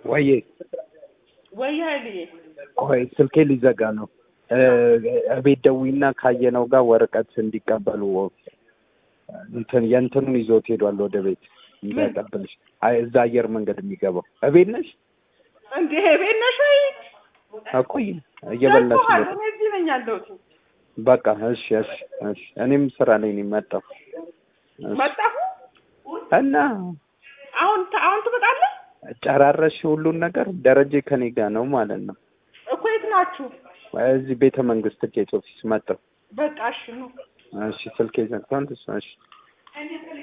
ወይዬ ወይ ኃይልዬ ቆይ ስልኬ ሊዘጋ ነው። እቤት ደዊና ካየነው ጋር ወረቀት እንዲቀበሉ እንትን የእንትኑን ይዞት ሄዷል ወደ ቤት እንዳይቀበልሽ። አይ እዛ አየር መንገድ የሚገባው እቤት ነሽ? እንዴ ቤት ነሽ ወይ? እቆይ እየበላሽ ደርሶሃል። ነው። እኔ እዚህ ነኝ ያለሁት። በቃ እሺ፣ እሺ፣ እሺ። እኔም ስራ ላይ ነኝ መጣሁ። እሺ። መጣሁ። እና አሁን አሁን ትመጣለህ ጨራረሽ ሁሉን ነገር ደረጀ ከኔ ጋር ነው ማለት ነው። እኮ የት ናችሁ? እዚህ ቤተ መንግስት ጌት ኦፊስ መጣሁ። በቃ እሺ ነው እሺ፣ ስልኬ ዘግቷል። እሺ